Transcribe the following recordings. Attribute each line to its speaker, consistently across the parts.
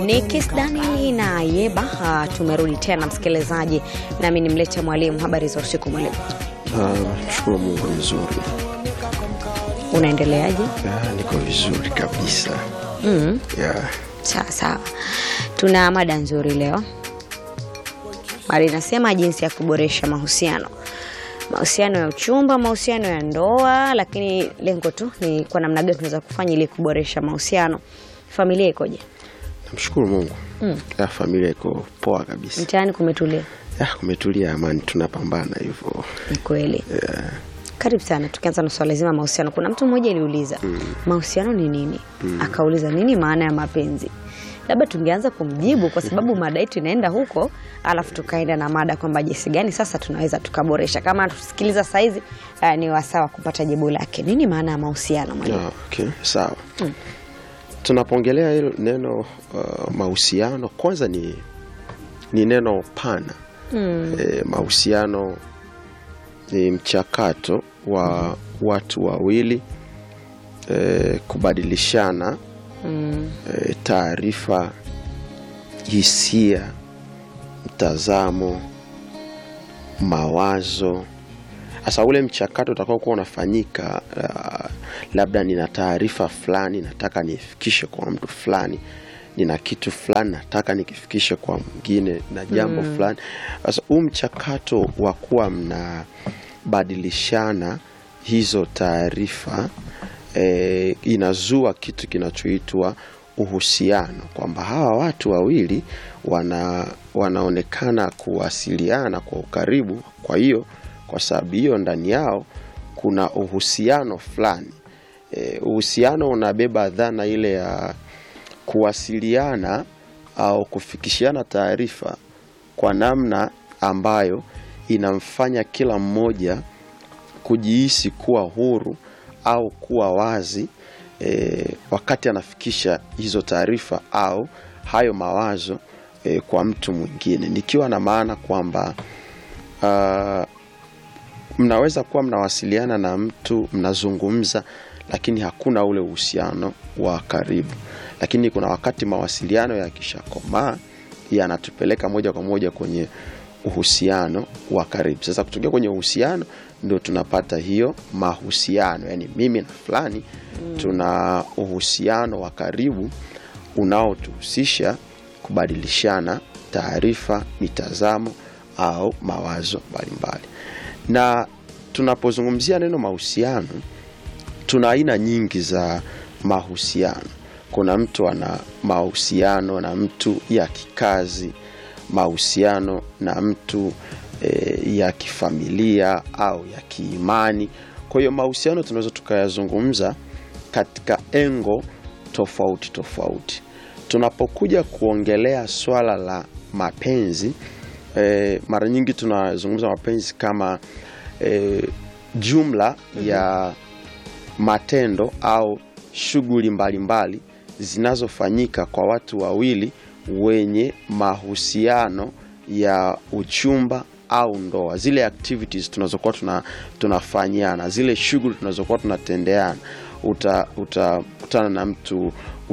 Speaker 1: Ni Kiss Daniel na Yeba. Tumerudi tena msikilizaji, nami nimlete mwalimu. Habari za usiku mwalimu,
Speaker 2: Ah, Shukuru Mungu vizuri.
Speaker 1: unaendeleaje?
Speaker 2: Ah, niko vizuri kabisa.
Speaker 1: Mm.
Speaker 2: Yeah.
Speaker 1: Sawa sawa, tuna mada nzuri leo. Mada inasema jinsi ya kuboresha mahusiano, mahusiano ya uchumba, mahusiano ya ndoa, lakini lengo tu ni kwa namna gani tunaweza kufanya ili kuboresha mahusiano. Familia ikoje?
Speaker 2: Namshukuru Mungu.
Speaker 1: Mm.
Speaker 2: Ah, familia iko poa kabisa.
Speaker 1: Mtaani kumetulia?
Speaker 2: Ah, kumetulia amani, tunapambana hivyo.
Speaker 1: Ni kweli.
Speaker 2: Yeah.
Speaker 1: Karibu sana. Tukianza na swala zima mahusiano, kuna mtu mmoja aliuliza mahusiano ni nini? Akauliza nini maana ya mapenzi. Labda tungeanza kumjibu kwa sababu mada yetu inaenda huko, alafu tukaenda na mada kwamba jinsi gani sasa tunaweza tukaboresha. Kama tusikiliza saizi, uh, ni wasawa kupata jibu lake. Nini maana ya mahusiano mwalimu?
Speaker 2: Ah, okay, sawa. Tunapoongelea hilo neno uh, mahusiano, kwanza ni ni neno pana.
Speaker 1: Mm.
Speaker 2: E, mahusiano ni mchakato wa watu wawili e, kubadilishana
Speaker 1: Mm.
Speaker 2: e, taarifa, hisia, mtazamo, mawazo. Sasa ule mchakato utakao kuwa unafanyika, uh, labda nina taarifa fulani nataka niifikishe kwa mtu fulani, nina kitu fulani nataka nikifikishe kwa mwingine na jambo fulani. Sasa huu mchakato wa kuwa mnabadilishana hizo taarifa eh, inazua kitu kinachoitwa uhusiano, kwamba hawa watu wawili wana, wanaonekana kuwasiliana kwa ukaribu. Kwa hiyo kwa sababu hiyo ndani yao kuna uhusiano fulani. Eh, uhusiano unabeba dhana ile ya kuwasiliana au kufikishiana taarifa kwa namna ambayo inamfanya kila mmoja kujihisi kuwa huru au kuwa wazi e, wakati anafikisha hizo taarifa au hayo mawazo e, kwa mtu mwingine, nikiwa na maana kwamba ah, mnaweza kuwa mnawasiliana na mtu mnazungumza, lakini hakuna ule uhusiano wa karibu. Lakini kuna wakati mawasiliano yakishakomaa yanatupeleka moja kwa moja kwenye uhusiano wa karibu. Sasa kutokea kwenye uhusiano ndio tunapata hiyo mahusiano, yaani mimi na fulani tuna uhusiano wa karibu unaotuhusisha kubadilishana taarifa, mitazamo au mawazo mbalimbali. Na tunapozungumzia neno mahusiano, tuna aina nyingi za mahusiano. Kuna mtu ana mahusiano na mtu ya kikazi, mahusiano na mtu e, ya kifamilia au ya kiimani. Kwa hiyo mahusiano tunaweza tukayazungumza katika engo tofauti tofauti. Tunapokuja kuongelea swala la mapenzi e, mara nyingi tunazungumza mapenzi kama e, jumla ya matendo au shughuli mbalimbali zinazofanyika kwa watu wawili wenye mahusiano ya uchumba au ndoa, zile activities tunazokuwa tuna, tunafanyiana, zile shughuli tunazokuwa tunatendeana. Uta- Utakutana na mtu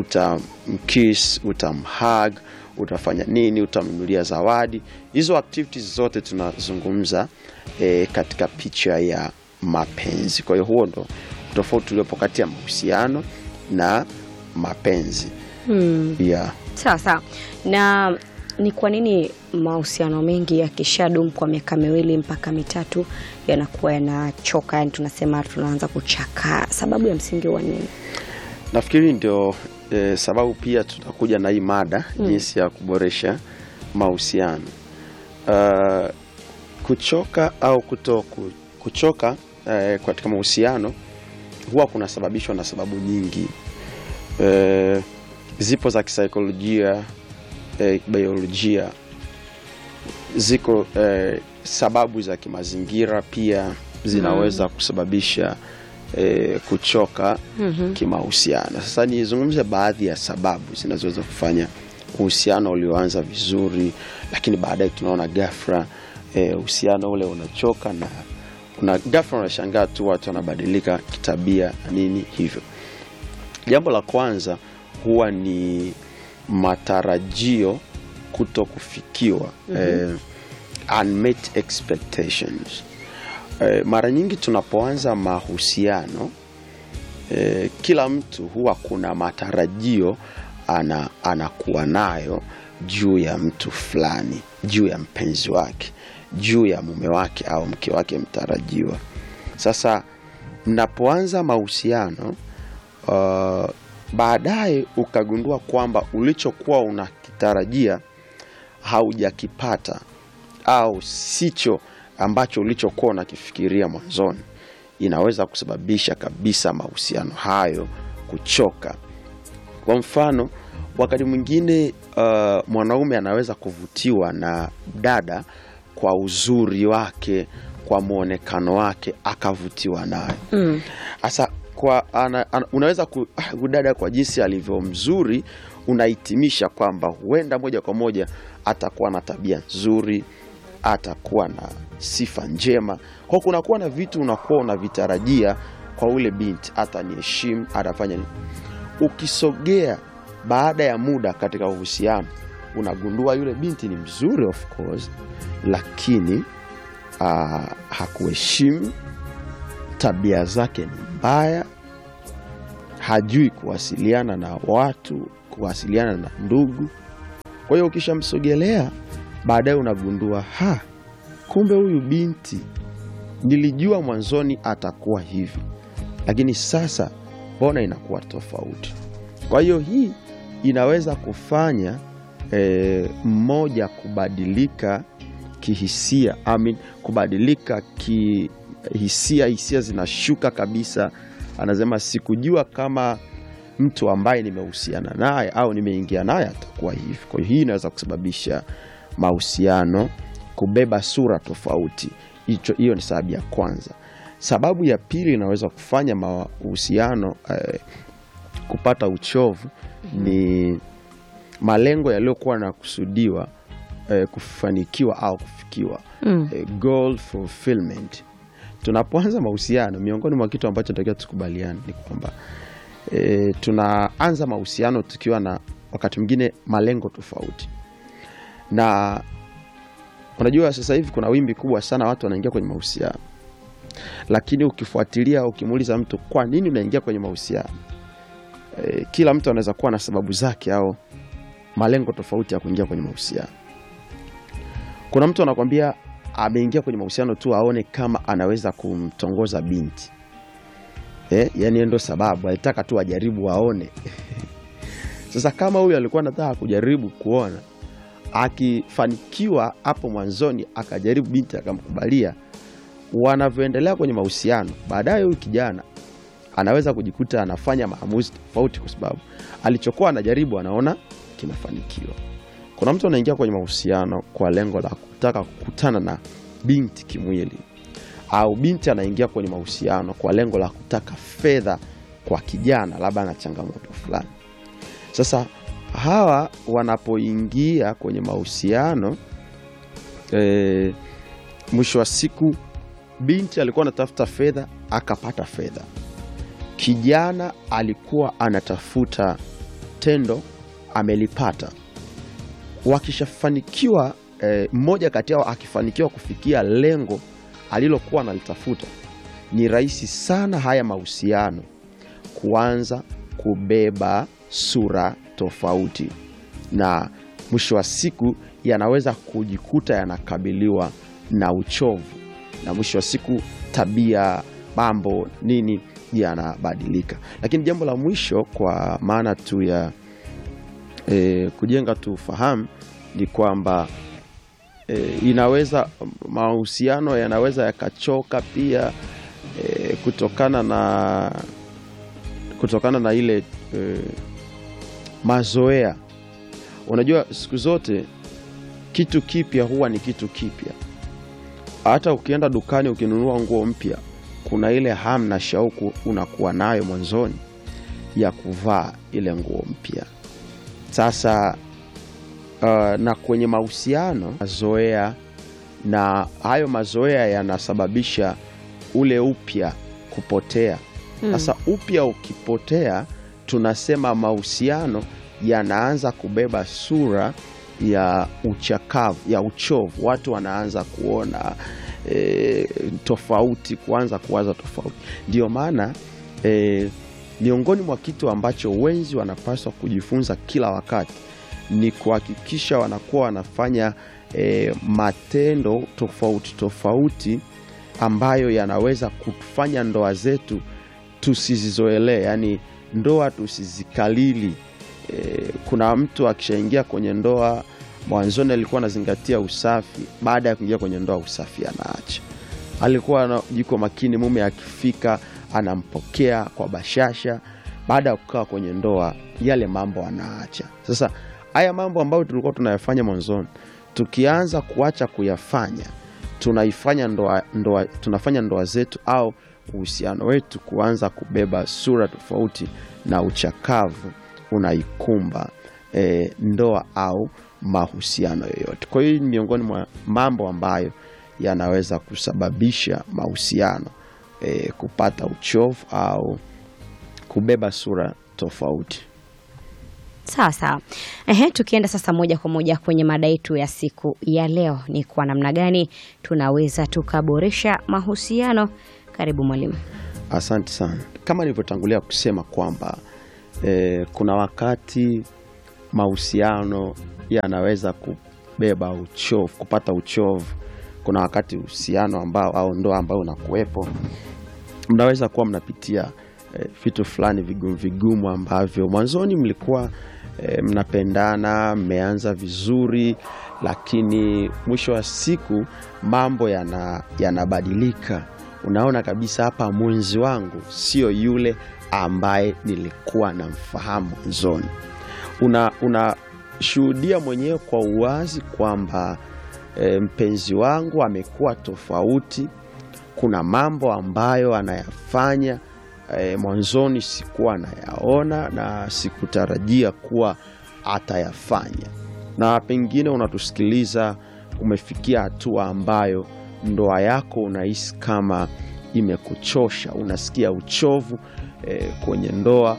Speaker 2: utamkiss, utamhug, utafanya nini, utamnunulia zawadi. Hizo activities zote tunazungumza e, katika picha ya mapenzi. Kwa hiyo huo ndo tofauti uliopo kati ya mahusiano na mapenzi
Speaker 1: Hmm.
Speaker 2: yeah.
Speaker 1: Sawa sawa. Na ni kwa nini mahusiano mengi yakishadumu kwa miaka miwili mpaka mitatu yanakuwa yanachoka, yani tunasema tunaanza kuchakaa? Sababu ya msingi wa nini?
Speaker 2: Nafikiri ndio eh, sababu pia tutakuja na hii mada jinsi ya kuboresha mahusiano. Uh, kuchoka au kuto ku- kuchoka eh, katika mahusiano huwa kunasababishwa na sababu nyingi eh, zipo za kisaikolojia eh, biolojia, ziko eh, sababu za kimazingira pia zinaweza kusababisha eh, kuchoka kimahusiano. Sasa nizungumze baadhi ya sababu zinazoweza kufanya uhusiano ulioanza vizuri, lakini baadaye tunaona ghafla eh, uhusiano ule unachoka na una ghafla unashangaa tu watu wanabadilika kitabia na nini hivyo. Jambo la kwanza huwa ni matarajio kuto kufikiwa eh, unmet expectations eh, mara nyingi tunapoanza mahusiano eh, kila mtu huwa kuna matarajio ana, anakuwa nayo juu ya mtu fulani juu ya mpenzi wake juu ya mume wake au mke wake mtarajiwa sasa mnapoanza mahusiano uh, baadaye ukagundua kwamba ulichokuwa unakitarajia haujakipata au sicho ambacho ulichokuwa unakifikiria mwanzoni inaweza kusababisha kabisa mahusiano hayo kuchoka kwa mfano wakati mwingine uh, mwanaume anaweza kuvutiwa na dada kwa uzuri wake kwa mwonekano wake akavutiwa naye
Speaker 1: Mm.
Speaker 2: hasa kwa ana, ana, unaweza ku, ah, huyu dada kwa jinsi alivyo mzuri unahitimisha kwamba huenda moja kwa moja atakuwa na tabia nzuri atakuwa na sifa njema kwa kunakuwa na vitu unakuwa unavitarajia kwa ule binti ataniheshimu atafanya nini ukisogea baada ya muda katika uhusiano unagundua yule binti ni mzuri of course lakini uh, hakuheshimu tabia zake ni mbaya hajui kuwasiliana na watu kuwasiliana na ndugu kwa hiyo ukishamsogelea baadaye unagundua ha kumbe huyu binti nilijua mwanzoni atakuwa hivi lakini sasa mbona inakuwa tofauti kwa hiyo hii inaweza kufanya eh, mmoja kubadilika kihisia I mean, kubadilika kihisia hisia zinashuka kabisa anasema sikujua kama mtu ambaye nimehusiana naye au nimeingia naye atakuwa hivi kwa hiyo hii inaweza kusababisha mahusiano kubeba sura tofauti hicho hiyo ni sababu ya kwanza sababu ya pili inaweza kufanya mahusiano eh, kupata uchovu ni malengo yaliyokuwa yanakusudiwa eh, kufanikiwa au kufikiwa
Speaker 1: Mm.
Speaker 2: eh, goal fulfillment tunapoanza mahusiano miongoni mwa kitu ambacho takiwa tukubaliane ni kwamba e, tunaanza mahusiano tukiwa na wakati mwingine malengo tofauti na unajua sasa hivi kuna wimbi kubwa sana watu wanaingia kwenye mahusiano lakini ukifuatilia ukimuuliza mtu kwa nini unaingia kwenye mahusiano e, kila mtu anaweza kuwa na sababu zake au malengo tofauti ya kuingia kwenye mahusiano kuna mtu anakwambia ameingia kwenye mahusiano tu aone kama anaweza kumtongoza binti eh, yani ndo sababu alitaka tu ajaribu aone sasa kama huyu alikuwa anataka kujaribu kuona akifanikiwa hapo mwanzoni akajaribu binti akamkubalia wanavyoendelea kwenye mahusiano baadaye huyu kijana anaweza kujikuta anafanya maamuzi tofauti kwa sababu alichokuwa anajaribu anaona kinafanikiwa kuna mtu anaingia kwenye mahusiano kwa lengo la kutaka kukutana na binti kimwili au binti anaingia kwenye mahusiano kwa lengo la kutaka fedha kwa kijana labda ana changamoto fulani sasa hawa wanapoingia kwenye mahusiano e, mwisho wa siku binti alikuwa anatafuta fedha akapata fedha kijana alikuwa anatafuta tendo amelipata wakishafanikiwa eh, mmoja kati yao akifanikiwa kufikia lengo alilokuwa analitafuta ni rahisi sana haya mahusiano kuanza kubeba sura tofauti na mwisho wa siku yanaweza kujikuta yanakabiliwa na uchovu na mwisho wa siku tabia mambo nini yanabadilika lakini jambo la mwisho kwa maana tu ya e, kujenga tu ufahamu ni kwamba e, inaweza mahusiano yanaweza yakachoka pia e, kutokana na kutokana na ile e, mazoea unajua siku zote kitu kipya huwa ni kitu kipya hata ukienda dukani ukinunua nguo mpya kuna ile hamu na shauku unakuwa nayo mwanzoni ya kuvaa ile nguo mpya sasa uh, na kwenye mahusiano mazoea na hayo mazoea yanasababisha ule upya kupotea sasa upya ukipotea tunasema mahusiano yanaanza kubeba sura ya uchakavu, ya uchovu. Watu wanaanza kuona e, tofauti, kuanza kuwaza tofauti. Ndio maana e, miongoni mwa kitu ambacho wenzi wanapaswa kujifunza kila wakati ni kuhakikisha wanakuwa wanafanya e, matendo tofauti tofauti ambayo yanaweza kufanya ndoa zetu tusizizoelee, yani ndoa tusizikalili. E, kuna mtu akishaingia kwenye ndoa mwanzoni alikuwa anazingatia usafi, baada ya kuingia kwenye ndoa usafi anaacha. Alikuwa na- yuko makini, mume akifika anampokea kwa bashasha, baada ya kukaa kwenye ndoa yale mambo anaacha. Sasa haya mambo ambayo tulikuwa tunayafanya mwanzoni, tukianza kuacha kuyafanya tunaifanya ndoa, ndoa, tunafanya ndoa zetu au uhusiano wetu kuanza kubeba sura tofauti na uchakavu unaikumba e, ndoa au mahusiano yoyote. Kwa hiyo ni miongoni mwa mambo ambayo yanaweza kusababisha mahusiano e, kupata uchovu au kubeba sura tofauti.
Speaker 1: Sawa sawa. Ehe, tukienda sasa moja kwa moja kwenye mada yetu ya siku ya leo, ni kwa namna gani tunaweza tukaboresha mahusiano. Karibu mwalimu.
Speaker 2: Asante sana. Kama nilivyotangulia kusema kwamba eh, kuna wakati mahusiano yanaweza kubeba uchovu, kupata uchovu. Kuna wakati uhusiano ambao au ndoa ambayo unakuwepo, mnaweza kuwa mnapitia eh, vitu fulani vigumu vigumu ambavyo mwanzoni mlikuwa eh, mnapendana, mmeanza vizuri, lakini mwisho wa siku mambo yana- yanabadilika. Unaona kabisa hapa mwenzi wangu sio yule ambaye nilikuwa namfahamu mwanzoni. Una unashuhudia mwenyewe kwa uwazi kwamba e, mpenzi wangu amekuwa tofauti. Kuna mambo ambayo anayafanya e, mwanzoni sikuwa nayaona na sikutarajia kuwa atayafanya, na pengine unatusikiliza umefikia hatua ambayo ndoa yako unahisi kama imekuchosha, unasikia uchovu e, kwenye ndoa,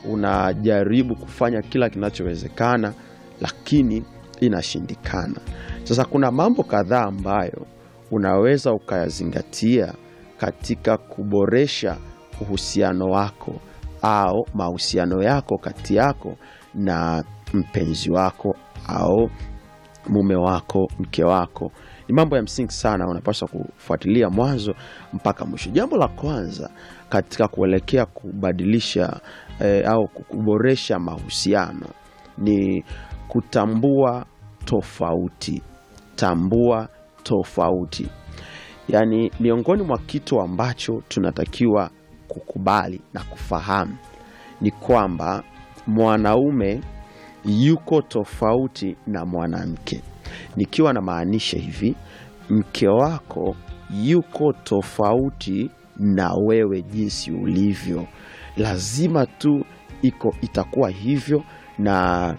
Speaker 2: unajaribu kufanya kila kinachowezekana, lakini inashindikana. Sasa kuna mambo kadhaa ambayo unaweza ukayazingatia katika kuboresha uhusiano wako au mahusiano yako kati yako na mpenzi wako au mume wako, mke wako. Ni mambo ya msingi sana, unapaswa kufuatilia mwanzo mpaka mwisho. Jambo la kwanza katika kuelekea kubadilisha eh, au kuboresha mahusiano ni kutambua tofauti. Tambua tofauti, yaani miongoni mwa kitu ambacho tunatakiwa kukubali na kufahamu ni kwamba mwanaume yuko tofauti na mwanamke. Nikiwa namaanisha hivi, mke wako yuko tofauti na wewe jinsi ulivyo, lazima tu iko itakuwa hivyo, na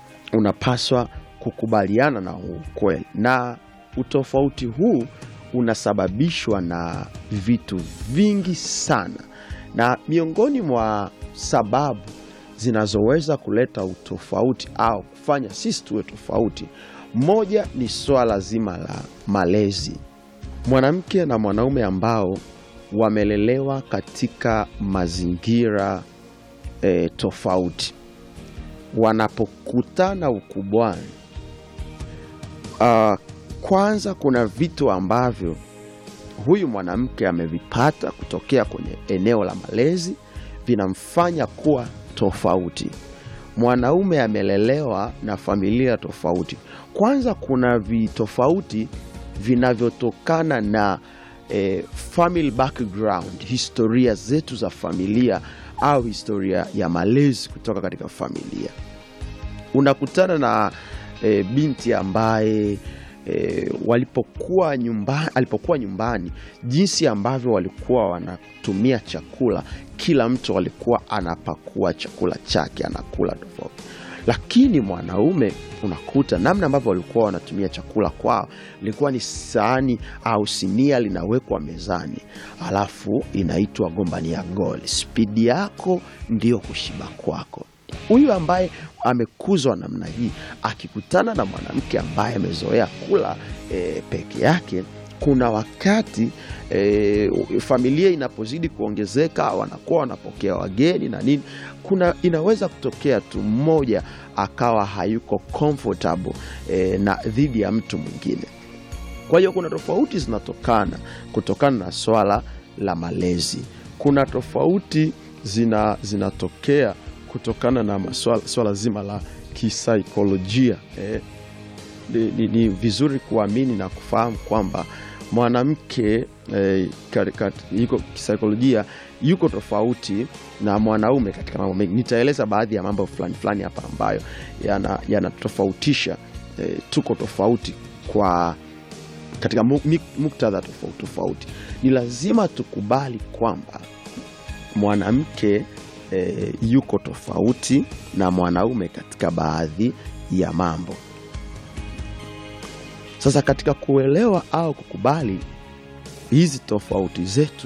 Speaker 2: unapaswa kukubaliana na huu ukweli, na utofauti huu unasababishwa na vitu vingi sana, na miongoni mwa sababu zinazoweza kuleta utofauti au kufanya sisi tuwe tofauti, moja ni swala zima la malezi. Mwanamke na mwanaume ambao wamelelewa katika mazingira e, tofauti, wanapokutana ukubwani, ah, kwanza kuna vitu ambavyo huyu mwanamke amevipata kutokea kwenye eneo la malezi vinamfanya kuwa tofauti. Mwanaume amelelewa na familia tofauti. Kwanza kuna vitofauti vinavyotokana na eh, family background, historia zetu za familia au historia ya malezi kutoka katika familia. Unakutana na eh, binti ambaye e, walipokuwa nyumbani, alipokuwa nyumbani, jinsi ambavyo walikuwa wanatumia chakula, kila mtu alikuwa anapakua chakula chake anakula tofauti. Lakini mwanaume unakuta namna ambavyo walikuwa wanatumia chakula kwao ilikuwa ni sahani au sinia linawekwa mezani, alafu inaitwa gombania goli. Spidi yako ndio kushiba kwako. huyu ambaye amekuzwa namna hii akikutana na mwanamke ambaye amezoea kula e, peke yake kuna wakati e, familia inapozidi kuongezeka wanakuwa wanapokea wageni na nini kuna inaweza kutokea tu mmoja akawa hayuko comfortable e, na dhidi ya mtu mwingine kwa hiyo kuna tofauti zinatokana kutokana na swala la malezi kuna tofauti zina, zinatokea kutokana na maswala, swala zima la kisaikolojia eh, ni, ni, ni vizuri kuamini na kufahamu kwamba mwanamke eh, kati- kati- yuko kisaikolojia yuko tofauti na mwanaume katika mambo mengi. Nitaeleza baadhi ya mambo fulani fulani hapa ambayo yana- yanatofautisha eh, tuko tofauti kwa katika mu- mi- muktadha tofauti tofauti. Ni lazima tukubali kwamba mwanamke eh, yuko tofauti na mwanaume katika baadhi ya mambo. Sasa katika kuelewa au kukubali hizi tofauti zetu,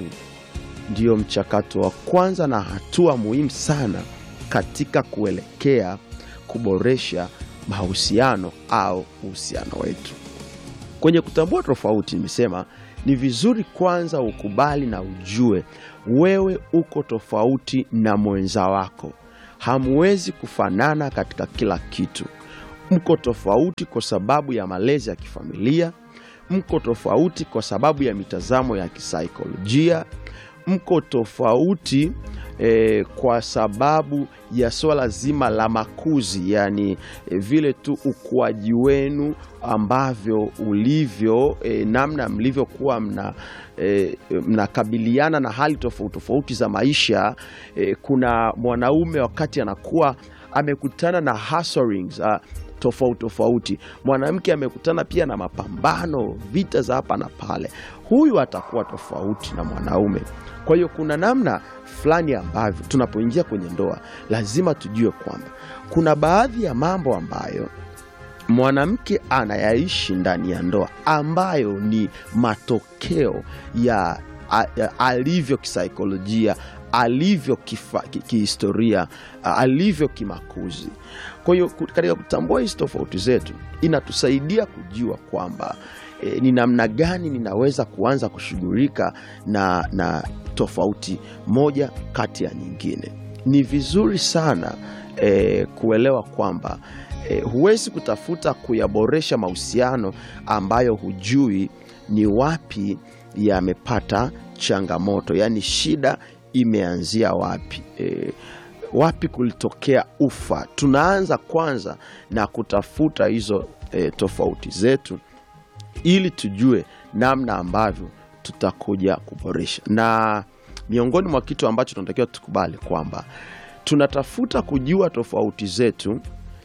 Speaker 2: ndio mchakato wa kwanza na hatua muhimu sana katika kuelekea kuboresha mahusiano au uhusiano wetu. Kwenye kutambua tofauti, nimesema ni vizuri kwanza ukubali na ujue wewe uko tofauti na mwenza wako. Hamwezi kufanana katika kila kitu. Mko tofauti kwa sababu ya malezi ya kifamilia, mko tofauti kwa sababu ya mitazamo ya kisaikolojia, mko tofauti eh, kwa sababu ya swala zima la makuzi, yani eh, vile tu ukuaji wenu ambavyo ulivyo, eh, namna mlivyokuwa mna eh, mnakabiliana na hali tofauti tofauti za maisha. Eh, kuna mwanaume wakati anakuwa amekutana na hustlings, ah, tofauti tofauti. Mwanamke amekutana pia na mapambano, vita za hapa na pale. Huyu atakuwa tofauti na mwanaume. Kwa hiyo kuna namna fulani ambavyo tunapoingia kwenye ndoa lazima tujue kwamba kuna baadhi ya mambo ambayo mwanamke anayaishi ndani ya ndoa ambayo ni matokeo ya, a- ya alivyo kisaikolojia alivyo kifa- ki- kihistoria a- alivyo kimakuzi kwa hiyo ku- katika kutambua hizi tofauti zetu inatusaidia kujua kwamba e, ni namna gani ninaweza kuanza kushughulika na, na tofauti moja kati ya nyingine ni vizuri sana e, kuelewa kwamba e, huwezi kutafuta kuyaboresha mahusiano ambayo hujui ni wapi yamepata changamoto yaani shida imeanzia wapi e, wapi kulitokea ufa tunaanza kwanza na kutafuta hizo e, tofauti zetu ili tujue namna ambavyo tutakuja kuboresha na miongoni mwa kitu ambacho tunatakiwa tukubali kwamba tunatafuta kujua tofauti zetu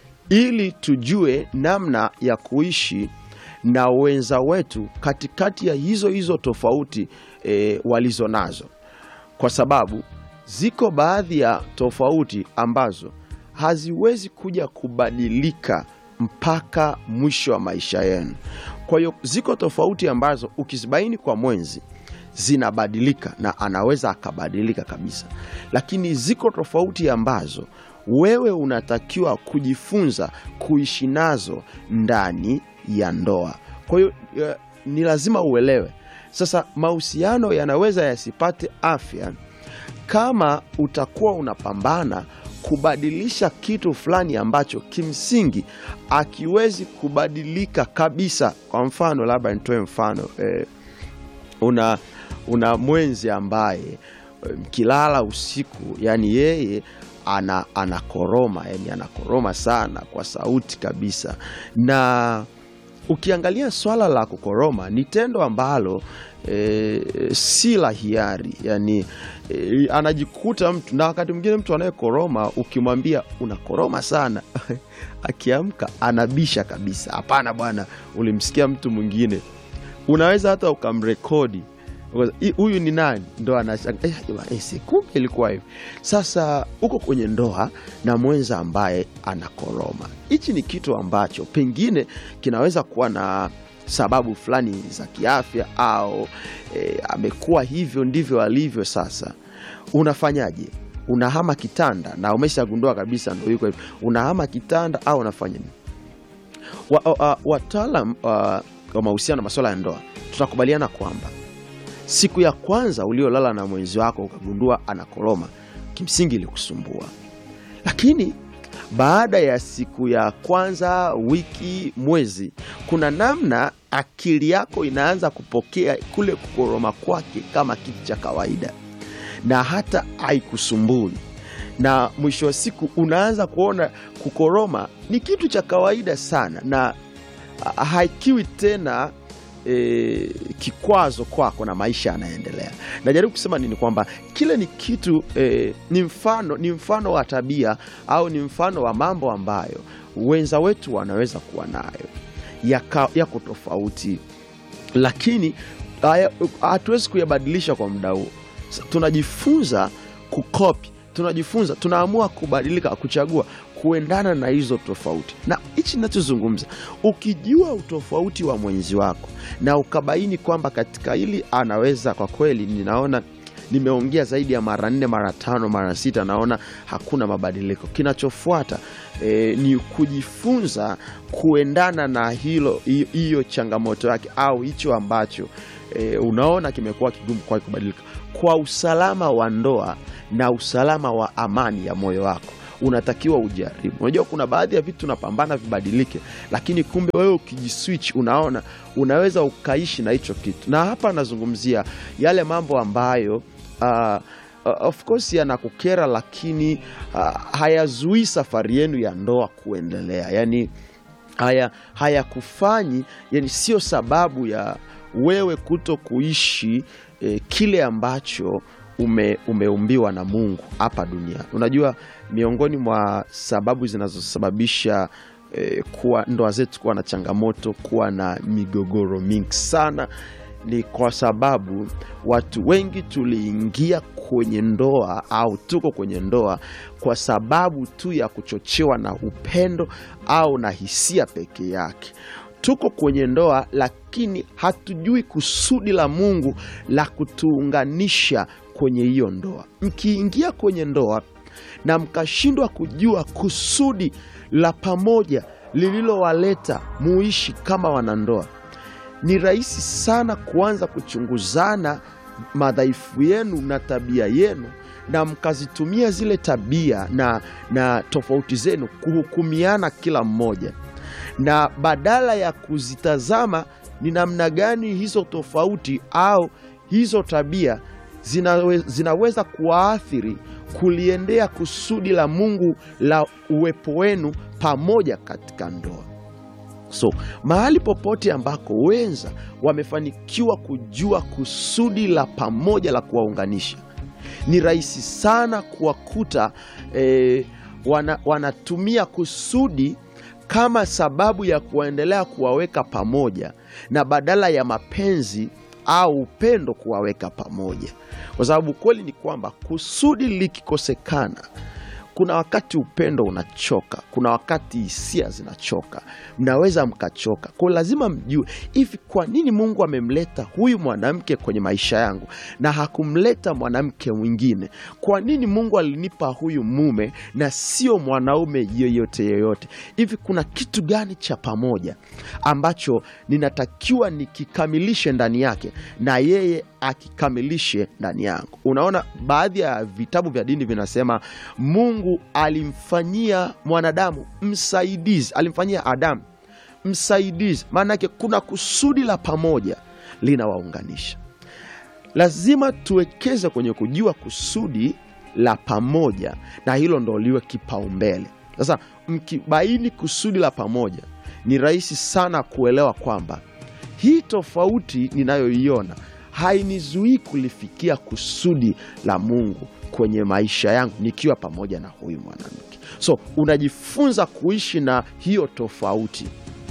Speaker 2: ili tujue namna ya kuishi na wenza wetu katikati ya hizo hizo tofauti e, walizo nazo kwa sababu ziko baadhi ya tofauti ambazo haziwezi kuja kubadilika mpaka mwisho wa maisha yenu. Kwa hiyo ziko tofauti ambazo ukizibaini kwa mwenzi zinabadilika na anaweza akabadilika kabisa, lakini ziko tofauti ambazo wewe unatakiwa kujifunza kuishi nazo ndani ya ndoa. Kwa hiyo eh, ni lazima uelewe sasa, mahusiano yanaweza yasipate afya kama utakuwa unapambana kubadilisha kitu fulani ambacho kimsingi akiwezi kubadilika kabisa. Kwa mfano, labda nitoe mfano eh, una, una mwenzi ambaye eh, mkilala usiku, yani yeye ana, anakoroma yani anakoroma sana kwa sauti kabisa, na ukiangalia swala la kukoroma ni tendo ambalo e, si la hiari yani e, anajikuta mtu na wakati mwingine mtu anayekoroma ukimwambia unakoroma sana akiamka anabisha kabisa hapana bwana ulimsikia mtu mwingine unaweza hata ukamrekodi Because, "Hii- huyu ni nani ndo anashanga eh, jamaa, eh, si kumbe ilikuwa hivi sasa uko kwenye ndoa na mwenza ambaye anakoroma hichi ni kitu ambacho pengine kinaweza kuwa na sababu fulani za kiafya au eh, amekuwa hivyo ndivyo alivyo sasa unafanyaje unahama kitanda na umeshagundua kabisa ndo yuko hivi, unahama kitanda au unafanya nini? wa, wa, wataalam wa, wa mahusiano na masuala ya ndoa tunakubaliana kwamba siku ya kwanza uliolala na mwenzi wako ukagundua anakoroma, kimsingi ilikusumbua, lakini baada ya siku ya kwanza, wiki, mwezi, kuna namna akili yako inaanza kupokea kule kukoroma kwake kama kitu cha kawaida na hata haikusumbui na mwisho wa siku unaanza kuona kukoroma ni kitu cha kawaida sana na ha- haikiwi tena e, kikwazo kwako na maisha yanaendelea. Najaribu kusema nini? Kwamba kile ni kitu e, ni mfano ni mfano wa tabia au ni mfano wa mambo ambayo wenza wetu wanaweza kuwa nayo yaka- yako tofauti lakini haya- hatuwezi kuyabadilisha kwa muda huo. Sa- Tunajifunza kukopi, tunajifunza, tunaamua kubadilika, kuchagua kuendana na hizo tofauti. Na hichi ninachozungumza, ukijua utofauti wa mwenzi wako na ukabaini kwamba katika hili anaweza kwa kweli, ninaona nimeongea zaidi ya mara nne mara tano mara sita, naona hakuna mabadiliko. Kinachofuata e, ni kujifunza kuendana na hilo hi- hiyo changamoto yake au hicho ambacho e, unaona kimekuwa kigumu kwa kubadilika, kwa usalama wa ndoa na usalama wa amani ya moyo wako unatakiwa ujaribu. Unajua, kuna baadhi ya vitu unapambana vibadilike, lakini kumbe wewe ukijiswitch, unaona unaweza ukaishi na hicho kitu. Na hapa nazungumzia yale mambo ambayo uh, uh, of course yanakukera, lakini uh, hayazuii safari yenu ya ndoa kuendelea, yani haya hayakufanyi, yani sio sababu ya wewe kuto kuishi eh, kile ambacho ume, umeumbiwa na Mungu hapa duniani. Unajua, miongoni mwa sababu zinazosababisha eh, kuwa ndoa zetu kuwa na changamoto, kuwa na migogoro mingi sana ni kwa sababu watu wengi tuliingia kwenye ndoa au tuko kwenye ndoa kwa sababu tu ya kuchochewa na upendo au na hisia peke yake. Tuko kwenye ndoa lakini hatujui kusudi la Mungu la kutuunganisha kwenye hiyo ndoa. Mkiingia kwenye ndoa na mkashindwa kujua kusudi la pamoja lililowaleta muishi kama wanandoa, ni rahisi sana kuanza kuchunguzana madhaifu yenu na tabia yenu na mkazitumia zile tabia na, na tofauti zenu kuhukumiana kila mmoja, na badala ya kuzitazama ni namna gani hizo tofauti au hizo tabia zinawe, zinaweza kuwaathiri kuliendea kusudi la Mungu la uwepo wenu pamoja katika ndoa. So mahali popote ambako wenza wamefanikiwa kujua kusudi la pamoja la kuwaunganisha, ni rahisi sana kuwakuta eh, wana, wanatumia kusudi kama sababu ya kuendelea kuwaweka pamoja na badala ya mapenzi au upendo kuwaweka pamoja, kwa sababu kweli ni kwamba kusudi likikosekana kuna wakati upendo unachoka, kuna wakati hisia zinachoka, mnaweza mkachoka. Kwa hiyo lazima mjue hivi, kwa nini Mungu amemleta huyu mwanamke kwenye maisha yangu na hakumleta mwanamke mwingine? Kwa nini Mungu alinipa huyu mume na sio mwanaume yeyote yeyote? Hivi kuna kitu gani cha pamoja ambacho ninatakiwa nikikamilishe ndani yake na yeye akikamilishe ndani yangu? Unaona, baadhi ya vitabu vya dini vinasema Mungu alimfanyia mwanadamu msaidizi, alimfanyia Adamu msaidizi. Maana yake kuna kusudi la pamoja linawaunganisha. Lazima tuwekeze kwenye kujua kusudi la pamoja, na hilo ndo liwe kipaumbele. Sasa mkibaini kusudi la pamoja, ni rahisi sana kuelewa kwamba hii tofauti ninayoiona hainizuii kulifikia kusudi la Mungu kwenye maisha yangu nikiwa pamoja na huyu mwanamke. So unajifunza kuishi na hiyo tofauti,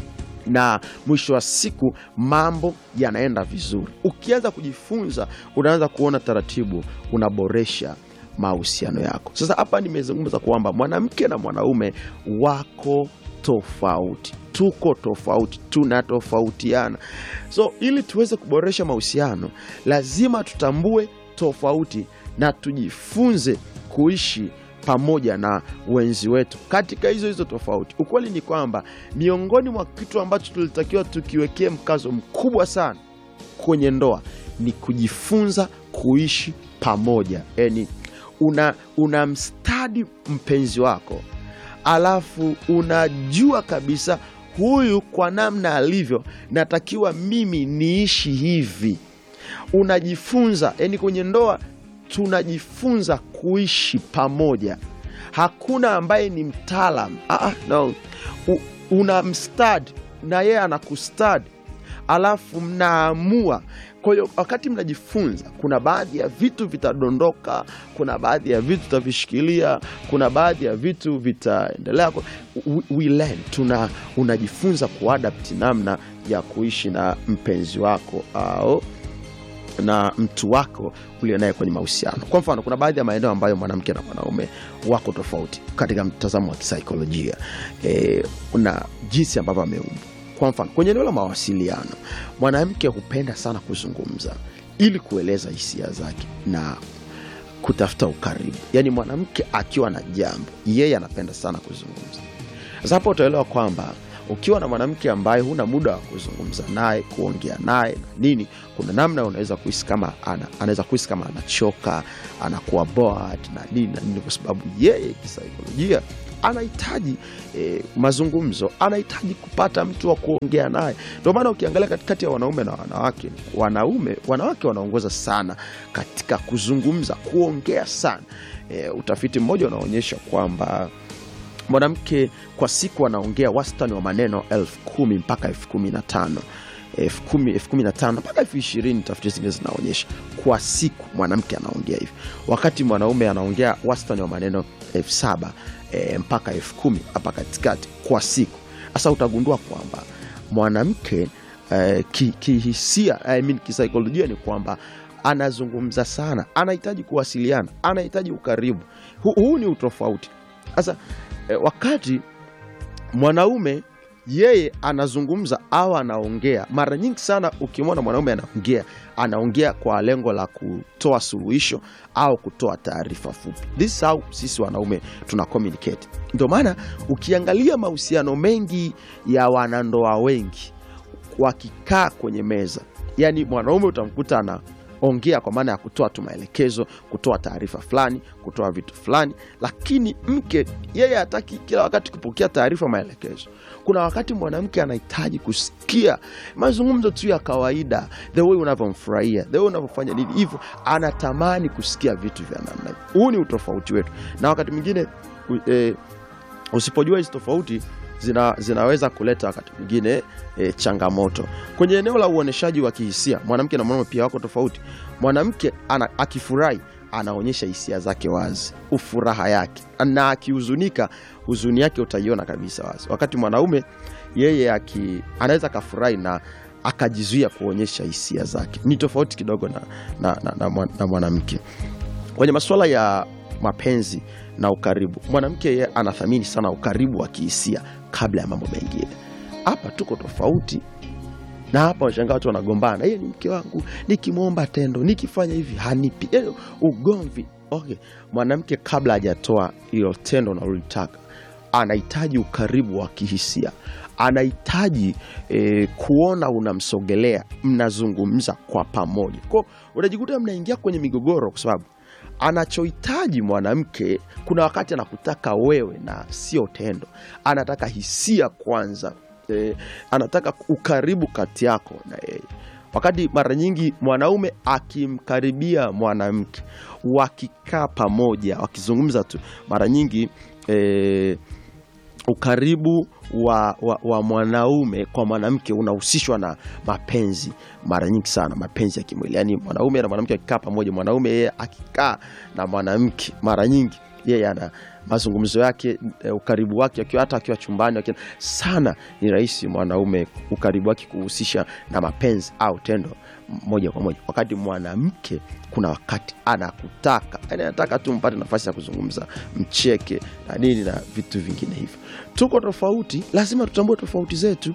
Speaker 2: na mwisho wa siku mambo yanaenda vizuri. Ukianza kujifunza, unaanza kuona taratibu, unaboresha mahusiano yako. Sasa hapa nimezungumza kwamba mwanamke na mwanaume wako tofauti, tuko tofauti, tunatofautiana. So ili tuweze kuboresha mahusiano, lazima tutambue tofauti na tujifunze kuishi pamoja na wenzi wetu katika hizo hizo tofauti. Ukweli ni kwamba miongoni mwa kitu ambacho tulitakiwa tukiwekee mkazo mkubwa sana kwenye ndoa ni kujifunza kuishi pamoja. Yani una, una mstadi mpenzi wako, alafu unajua kabisa huyu kwa namna alivyo, natakiwa mimi niishi hivi. Unajifunza yani, kwenye ndoa tunajifunza kuishi pamoja. Hakuna ambaye ni mtaalam ah, no. U, una mstadi na yeye anakustadi, alafu mnaamua. Kwa hiyo wakati mnajifunza, kuna baadhi ya vitu vitadondoka, kuna baadhi ya vitu tutavishikilia, kuna baadhi ya vitu vitaendelea. We, we learn, tuna unajifunza kuadapti namna ya kuishi na mpenzi wako au na mtu wako ulio naye kwenye mahusiano. Kwa mfano, kuna baadhi ya maeneo ambayo mwanamke na mwanaume wako tofauti katika mtazamo wa kisaikolojia e, na jinsi ambavyo ameumbwa. Kwa mfano, kwenye eneo la mawasiliano, mwanamke hupenda sana kuzungumza ili kueleza hisia zake na kutafuta ukaribu. Yaani mwanamke akiwa na jambo, yeye anapenda sana kuzungumza. Sasa hapo utaelewa kwamba ukiwa na mwanamke ambaye huna muda wa kuzungumza naye kuongea naye na nini, kuna namna unaweza kuhisi kama ana, anaweza kuhisi kama anachoka, anakuwa bored na nini na nini, kwa sababu yeye kisaikolojia anahitaji eh, mazungumzo, anahitaji kupata mtu wa kuongea naye. Ndio maana ukiangalia katikati ya wanaume na wanawake, wanaume wanawake wanaongoza sana katika kuzungumza, kuongea sana. Eh, utafiti mmoja unaonyesha kwamba mwanamke kwa siku anaongea wastani wa maneno elfu kumi mpaka elfu kumi na tano elfu kumi elfu kumi na tano mpaka elfu ishirini tafiti zingine zinaonyesha kwa siku mwanamke anaongea hivi, wakati mwanaume anaongea wastani wa maneno elfu saba e, mpaka elfu kumi hapa katikati kwa siku. Sasa utagundua kwamba mwanamke e, kihisia ki I mean, kisaikolojia ni kwamba anazungumza sana, anahitaji kuwasiliana, anahitaji ukaribu. Hu, huu ni utofauti sasa E, wakati mwanaume yeye anazungumza au anaongea, mara nyingi sana ukimwona mwanaume anaongea, anaongea kwa lengo la kutoa suluhisho au kutoa taarifa fupi. This is how sisi wanaume tuna communicate. Ndio maana ukiangalia mahusiano mengi ya wanandoa wengi wakikaa kwenye meza, yani mwanaume utamkuta ana ongea kwa maana ya kutoa tu maelekezo, kutoa taarifa fulani, kutoa vitu fulani, lakini mke yeye hataki kila wakati kupokea taarifa, maelekezo. Kuna wakati mwanamke anahitaji kusikia mazungumzo tu ya kawaida, the way unavyomfurahia, the way unavyofanya nini, hivyo anatamani kusikia vitu vya namna hii. Huu ni utofauti wetu, na wakati mwingine e, usipojua hizi tofauti zina, zinaweza kuleta wakati mwingine e, changamoto kwenye eneo la uoneshaji wa kihisia. Mwanamke na mwanaume pia wako tofauti. Mwanamke akifurahi anaonyesha hisia zake wazi, ufuraha yake, na akihuzunika, huzuni yake utaiona kabisa wazi, wakati mwanaume yeye aki, anaweza akafurahi na akajizuia kuonyesha hisia zake. Ni tofauti kidogo na, na, na, na, na mwanamke kwenye masuala ya mapenzi na ukaribu. Mwanamke yeye anathamini sana ukaribu wa kihisia kabla ya mambo mengine. Hapa tuko tofauti, na hapa washangaa watu wanagombana, yeye ni mke wangu, nikimwomba tendo, nikifanya hivi hanipi, yaani ugomvi. Okay, mwanamke kabla hajatoa hilo tendo unalolitaka anahitaji ukaribu wa kihisia, anahitaji eh, kuona unamsogelea, mnazungumza kwa pamoja, kwao unajikuta mnaingia kwenye migogoro kwa sababu anachohitaji mwanamke, kuna wakati anakutaka wewe na sio tendo, anataka hisia kwanza. E, anataka ukaribu kati yako na yeye, wakati mara nyingi mwanaume akimkaribia mwanamke, wakikaa pamoja, wakizungumza tu, mara nyingi e, ukaribu wa, wa, wa mwanaume kwa mwanamke unahusishwa na mapenzi mara nyingi sana, mapenzi ya kimwili. Yani mwanaume na mwanamke akikaa pamoja, mwanaume yeye akikaa na mwanamke, mara nyingi yeye ana mazungumzo yake, ukaribu wake akiwa hata akiwa chumbani akiwa sana, ni rahisi mwanaume ukaribu wake kuhusisha na mapenzi au tendo moja kwa moja, wakati mwanamke kuna wakati anakutaka, yani anataka tu mpate nafasi ya kuzungumza, mcheke na nini na vitu vingine hivyo. Tuko tofauti, lazima tutambue tofauti zetu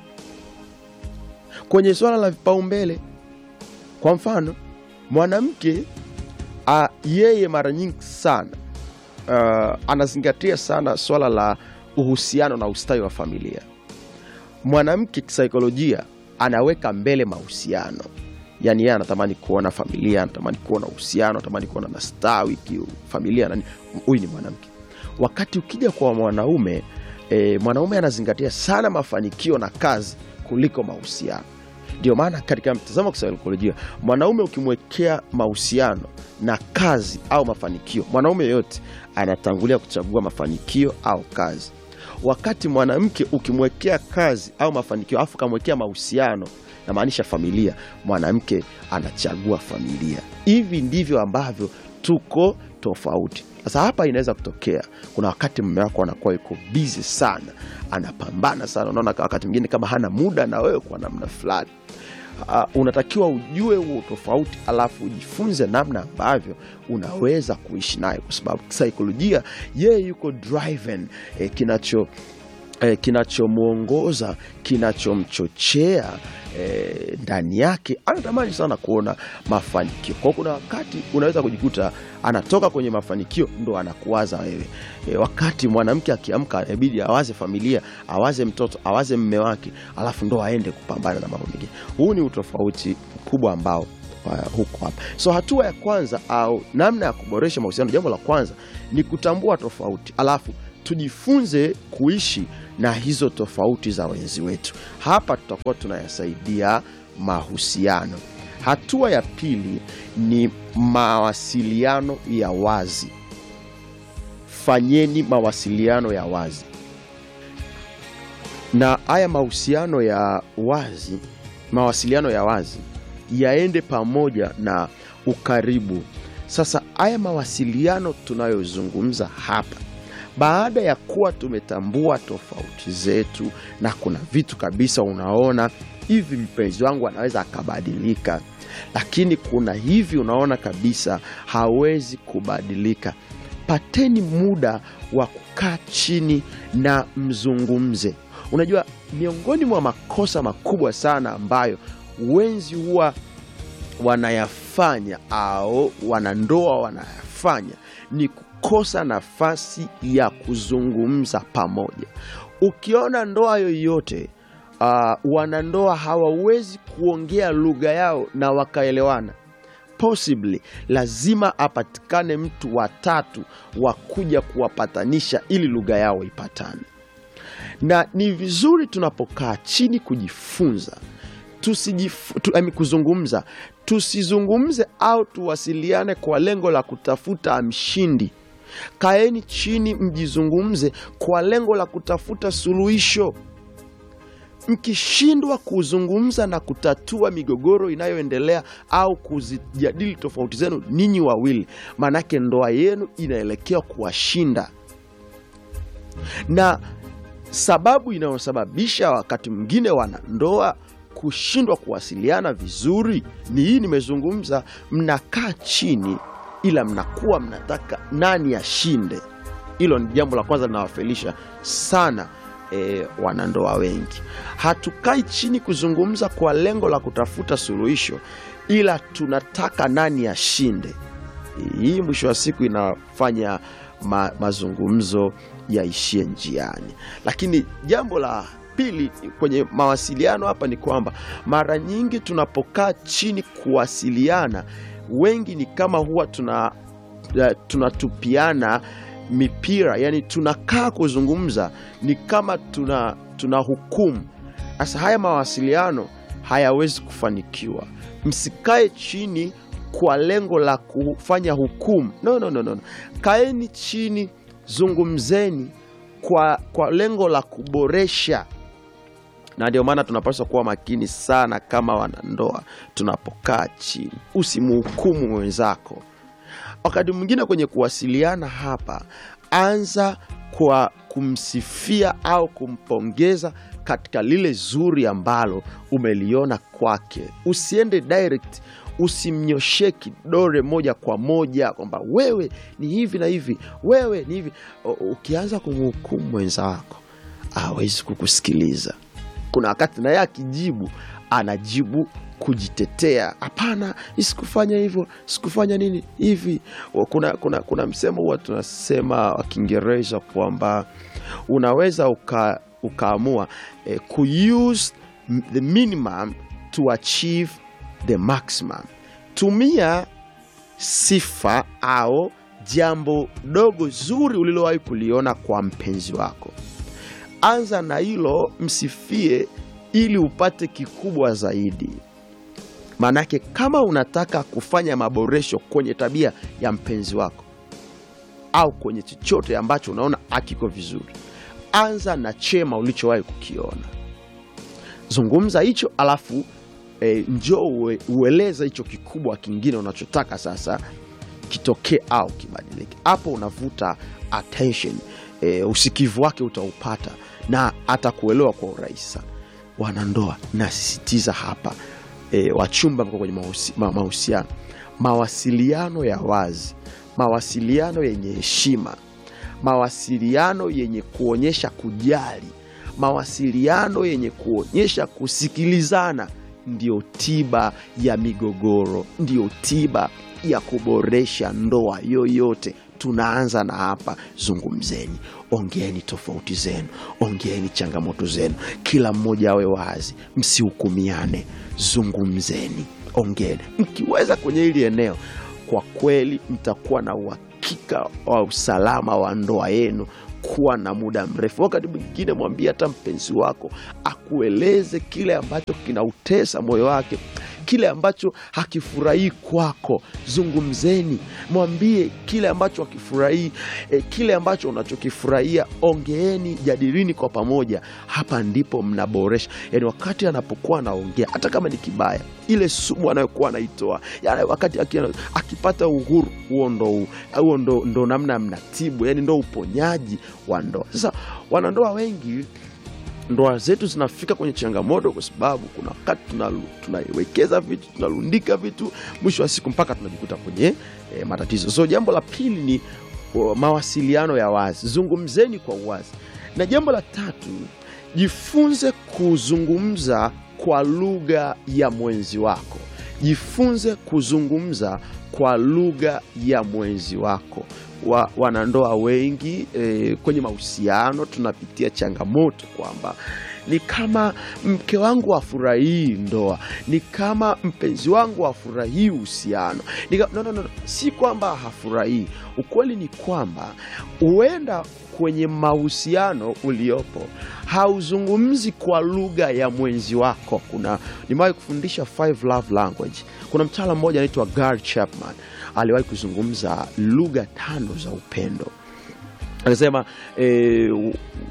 Speaker 2: kwenye swala la vipaumbele. Kwa mfano mwanamke a, yeye mara nyingi sana uh, anazingatia sana swala la uhusiano na ustawi wa familia. Mwanamke kisaikolojia anaweka mbele mahusiano, yaani yeye anatamani kuona familia, anatamani kuona uhusiano, anatamani kuona na stawi familia. nani- Huyu ni mwanamke. Wakati ukija kwa mwanaume e, mwanaume anazingatia sana mafanikio na kazi kuliko mahusiano. Ndio maana katika mtazamo wa kisaikolojia mwanaume ukimwekea mahusiano na kazi au mafanikio, mwanaume yoyote anatangulia kuchagua mafanikio au kazi, wakati mwanamke ukimwekea kazi au mafanikio alafu ukamwekea mahusiano, namaanisha familia, mwanamke anachagua familia. Hivi ndivyo ambavyo tuko tofauti. Sasa hapa inaweza kutokea, kuna wakati mume wako anakuwa yuko bizi sana, anapambana sana, unaona wakati mwingine kama hana muda na wewe kwa namna fulani. Uh, unatakiwa ujue huo tofauti, alafu ujifunze namna ambavyo unaweza kuishi naye, kwa sababu saikolojia yeye yuko driven eh, kinacho eh, kinachomwongoza kinachomchochea eh, ndani yake anatamani sana kuona mafanikio. Kwa hiyo kuna wakati unaweza kujikuta anatoka kwenye mafanikio ndo anakuwaza wewe. E, wakati mwanamke akiamka inabidi awaze familia, awaze mtoto, awaze mme wake, alafu ndo aende kupambana na mambo mengine. Huu ni utofauti mkubwa ambao uh, huko hapa. So hatua ya kwanza au namna ya kuboresha mahusiano, jambo la kwanza ni kutambua tofauti, alafu tujifunze kuishi na hizo tofauti za wenzi wetu. Hapa tutakuwa tunayasaidia mahusiano. Hatua ya pili ni mawasiliano ya wazi. Fanyeni mawasiliano ya wazi, na haya mahusiano ya wazi, mawasiliano ya wazi yaende pamoja na ukaribu. Sasa haya mawasiliano tunayozungumza hapa baada ya kuwa tumetambua tofauti zetu, na kuna vitu kabisa unaona hivi mpenzi wangu anaweza akabadilika, lakini kuna hivi unaona kabisa hawezi kubadilika. Pateni muda wa kukaa chini na mzungumze. Unajua, miongoni mwa makosa makubwa sana ambayo wenzi huwa wanayafanya au wanandoa wanayafanya ni kukosa nafasi ya kuzungumza pamoja. Ukiona ndoa yoyote uh, wanandoa hawawezi kuongea lugha yao na wakaelewana, possibly lazima apatikane mtu watatu wa kuja kuwapatanisha ili lugha yao ipatane. Na ni vizuri tunapokaa chini kujifunza tusijifu, tu, ami, kuzungumza tusizungumze au tuwasiliane kwa lengo la kutafuta mshindi. Kaeni chini mjizungumze kwa lengo la kutafuta suluhisho. Mkishindwa kuzungumza na kutatua migogoro inayoendelea au kuzijadili tofauti zenu ninyi wawili, maanake ndoa yenu inaelekea kuwashinda. Na sababu inayosababisha wakati mwingine wanandoa kushindwa kuwasiliana vizuri ni hii, nimezungumza. Mnakaa chini, ila mnakuwa mnataka nani ashinde. Hilo ni jambo la kwanza linawafelisha sana e, wanandoa wengi. Hatukai chini kuzungumza kwa lengo la kutafuta suluhisho, ila tunataka nani ashinde. Hii mwisho wa siku inafanya ma, mazungumzo yaishie njiani. Lakini jambo la pili kwenye mawasiliano hapa ni kwamba mara nyingi tunapokaa chini kuwasiliana, wengi ni kama huwa tuna tunatupiana mipira, yani tunakaa kuzungumza ni kama tuna, tuna hukumu. Sasa haya mawasiliano hayawezi kufanikiwa. Msikae chini kwa lengo la kufanya hukumu. No, no, no, no. Kaeni chini, zungumzeni kwa, kwa lengo la kuboresha na ndio maana tunapaswa kuwa makini sana kama wanandoa tunapokaa chini. Usimhukumu mwenzako. Wakati mwingine kwenye kuwasiliana hapa, anza kwa kumsifia au kumpongeza katika lile zuri ambalo umeliona kwake. Usiende direct, usimnyoshee kidole moja kwa moja kwamba wewe ni hivi na hivi, wewe ni hivi. Ukianza kumhukumu mwenzako hawezi kukusikiliza kuna wakati naye akijibu anajibu kujitetea hapana sikufanya hivyo sikufanya nini hivi kuna, kuna, kuna msemo huwa tunasema wa kiingereza kwamba unaweza uka, ukaamua eh, kuuse m- the minimum to achieve the maximum tumia sifa au jambo dogo zuri ulilowahi kuliona kwa mpenzi wako anza na hilo msifie ili upate kikubwa zaidi maanake kama unataka kufanya maboresho kwenye tabia ya mpenzi wako au kwenye chochote ambacho unaona akiko vizuri anza na chema ulichowahi kukiona zungumza hicho alafu e, njoo ue, ueleze hicho kikubwa kingine unachotaka sasa kitokee au kibadilike hapo unavuta attention e, usikivu wake utaupata na atakuelewa kwa urahisi sana wanandoa nasisitiza hapa e, wachumba mko kwenye mahusi- ma- mahusiano mawasiliano ya wazi mawasiliano yenye heshima mawasiliano yenye kuonyesha kujali mawasiliano yenye kuonyesha kusikilizana ndiyo tiba ya migogoro ndiyo tiba ya kuboresha ndoa yoyote tunaanza na hapa zungumzeni ongeeni tofauti zenu ongeeni changamoto zenu kila mmoja awe wazi msihukumiane zungumzeni ongeeni mkiweza kwenye hili eneo kwa kweli mtakuwa na uhakika wa usalama wa ndoa yenu kuwa na muda mrefu wakati mwingine mwambie hata mpenzi wako akueleze kile ambacho kinautesa moyo wake kile ambacho hakifurahii kwako zungumzeni mwambie kile ambacho hakifurahii eh, kile ambacho unachokifurahia ongeeni jadilini kwa pamoja hapa ndipo mnaboresha yani wakati anapokuwa anaongea hata kama ni kibaya ile sumu anayokuwa anaitoa yani wakati aki- akipata uhuru huo ndo, huo ndo, ndo namna mnatibu yani ndo uponyaji wa ndoa sasa wanandoa wengi ndoa zetu zinafika kwenye changamoto kwa sababu kuna wakati tunalu- tunaiwekeza vitu tunarundika vitu mwisho wa siku mpaka tunajikuta kwenye e, matatizo so jambo la pili ni o, mawasiliano ya wazi zungumzeni kwa uwazi na jambo la tatu jifunze kuzungumza kwa lugha ya mwenzi wako jifunze kuzungumza kwa lugha ya mwenzi wako wa, wanandoa wengi e, kwenye mahusiano tunapitia changamoto kwamba ni kama mke wangu afurahii ndoa ni kama mpenzi wangu afurahii uhusiano Ni ka- no, no, no, no. si kwamba hafurahii ukweli ni kwamba huenda kwenye mahusiano uliopo hauzungumzi kwa lugha ya mwenzi wako kuna nimewahi kufundisha five love language kuna mtaala mmoja anaitwa Gary Chapman aliwahi kuzungumza lugha tano za upendo anasema eh,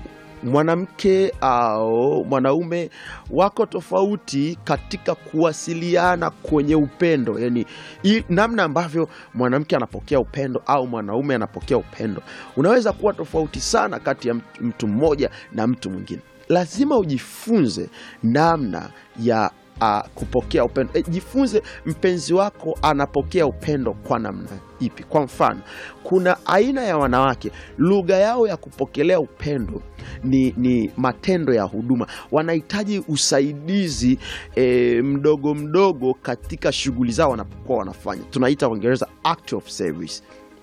Speaker 2: mwanamke au mwanaume wako tofauti katika kuwasiliana kwenye upendo yani i, namna ambavyo mwanamke anapokea upendo au mwanaume anapokea upendo unaweza kuwa tofauti sana kati ya mtu- mtu mmoja na mtu mwingine lazima ujifunze namna ya uh, kupokea upendo e, jifunze mpenzi wako anapokea upendo kwa namna ipi kwa mfano kuna aina ya wanawake lugha yao ya kupokelea upendo ni, ni matendo ya huduma wanahitaji usaidizi e, mdogo mdogo katika shughuli zao wanapokuwa wanafanya tunaita uingereza act of service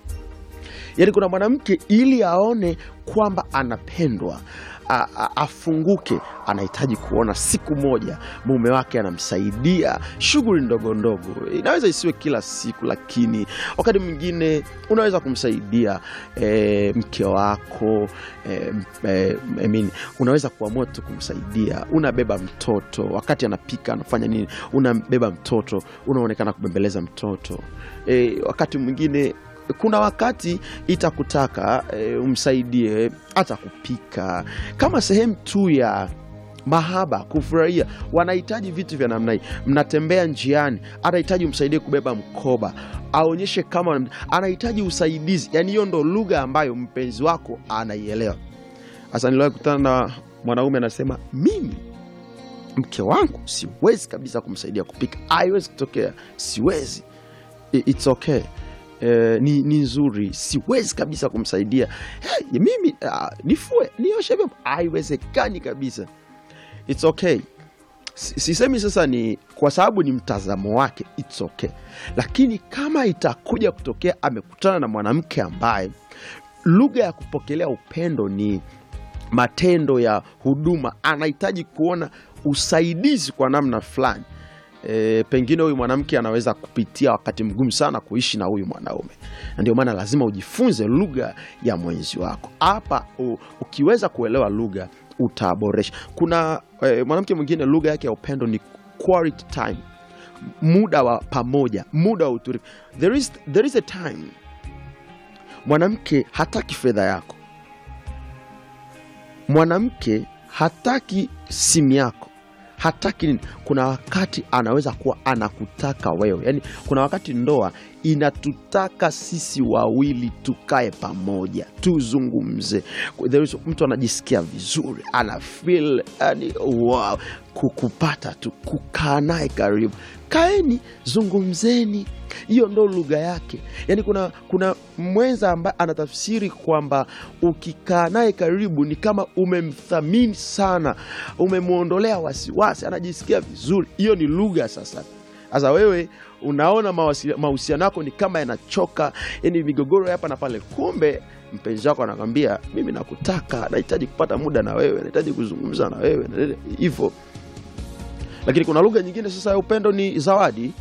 Speaker 2: yaani kuna mwanamke ili aone kwamba anapendwa a, a, afunguke anahitaji kuona siku moja mume wake anamsaidia shughuli ndogo ndogo inaweza isiwe kila siku lakini wakati mwingine unaweza kumsaidia e, mke wako e, e, I mean, unaweza kuamua tu kumsaidia unabeba mtoto wakati anapika anafanya nini unabeba mtoto unaonekana kubembeleza mtoto e, wakati mwingine kuna wakati itakutaka e, umsaidie hata kupika kama sehemu tu ya mahaba kufurahia wanahitaji vitu vya namna hii mnatembea njiani anahitaji umsaidie kubeba mkoba aonyeshe kama anahitaji usaidizi yaani hiyo ndo lugha ambayo mpenzi wako anaielewa sasa niliwahi kutana na mwanaume anasema mimi mke wangu siwezi kabisa kumsaidia kupika haiwezi kutokea siwezi I- it's okay Eh, ni, ni nzuri siwezi kabisa kumsaidia hey, mimi uh, nifue nioshe vyombo haiwezekani kabisa it's okay Si- sisemi sasa ni kwa sababu ni mtazamo wake it's okay lakini kama itakuja kutokea amekutana na mwanamke ambaye lugha ya kupokelea upendo ni matendo ya huduma anahitaji kuona usaidizi kwa namna fulani e, pengine huyu mwanamke anaweza kupitia wakati mgumu sana kuishi na huyu mwanaume na ndio maana lazima ujifunze lugha ya mwenzi wako hapa u- ukiweza kuelewa lugha utaboresha kuna e, mwanamke mwingine lugha yake ya upendo ni quality time muda wa pamoja muda wa utulivu there is, there is a time mwanamke hataki fedha yako mwanamke hataki simu yako hataki nini kuna wakati anaweza kuwa anakutaka wewe yaani kuna wakati ndoa inatutaka sisi wawili tukae pamoja tuzungumze There is, mtu anajisikia vizuri ana feel yani, wow, kukupata tu kukaa naye karibu kaeni zungumzeni hiyo ndo lugha yake yaani kuna kuna mwenza ambaye anatafsiri kwamba ukikaa naye karibu ni kama umemthamini sana umemwondolea wasiwasi anajisikia vizuri hiyo ni lugha sasa sasa wewe unaona mawasi- mahusiano yako ni kama yanachoka yani migogoro ya hapa na pale kumbe mpenzi wako anakwambia mimi nakutaka nahitaji kupata muda na wewe nahitaji kuzungumza na wewe na- hivyo lakini kuna lugha nyingine sasa ya upendo ni zawadi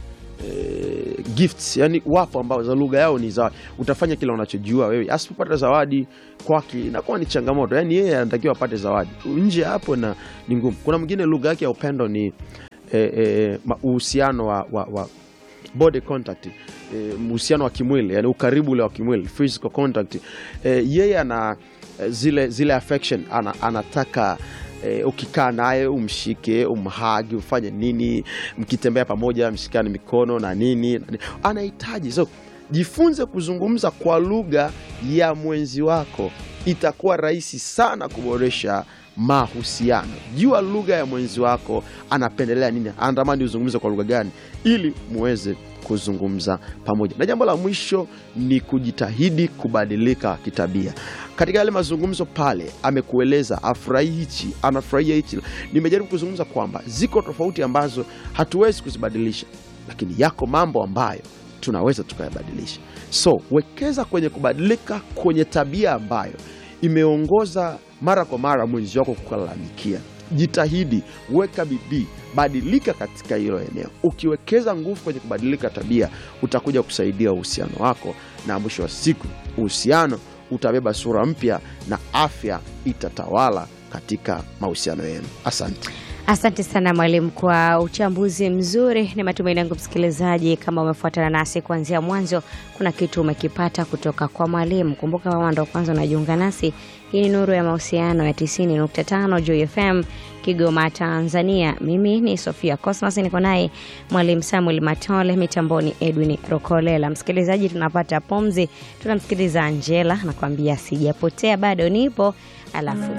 Speaker 2: eh, gifts yani wapo ambao za lugha yao ni zawadi utafanya kila unachojua wewe asipopata zawadi kwake inakuwa ni changamoto yani yeye anatakiwa apate zawadi nje ya hapo na ni ngumu kuna mwingine lugha yake ya upendo ni eh, eh, ma- uhusiano wa, wa, wa body contact eh, uhusiano wa kimwili yani ukaribu ule wa kimwili physical contact eh, yeye ana eh, zile zile affection ana, anataka eh, ukikaa naye umshike umhagi ufanye nini mkitembea pamoja mshikane mikono na nini na nini. anahitaji so jifunze kuzungumza kwa lugha ya mwenzi wako itakuwa rahisi sana kuboresha mahusiano jua lugha ya mwenzi wako anapendelea nini anatamani uzungumze kwa lugha gani ili muweze kuzungumza pamoja na jambo la mwisho ni kujitahidi kubadilika kitabia katika yale mazungumzo pale amekueleza afurahi hichi anafurahia hichi nimejaribu kuzungumza kwamba ziko tofauti ambazo hatuwezi kuzibadilisha lakini yako mambo ambayo tunaweza tukayabadilisha so wekeza kwenye kubadilika kwenye tabia ambayo imeongoza mara kwa mara mwenzi wako kulalamikia jitahidi weka bidii badilika katika hilo eneo ukiwekeza nguvu kwenye kubadilika tabia utakuja kusaidia uhusiano wako na mwisho wa siku uhusiano utabeba sura mpya na afya itatawala katika mahusiano yenu asante
Speaker 1: Asante sana mwalimu kwa uchambuzi mzuri. Ni matumaini yangu msikilizaji, kama umefuatana nasi kuanzia mwanzo, kuna kitu umekipata kutoka kwa mwalimu. Kumbuka kama ndo kwanza unajiunga nasi, hii ni Nuru ya Mahusiano ya 90.5 Joy FM Kigoma, Tanzania. Mimi ni Sofia Cosmas, niko naye mwalimu Samuel Matole, mitamboni Edwin Rokolela. Msikilizaji, tunapata pumzi, tunamsikiliza Angela nakwambia sijapotea, bado nipo, alafu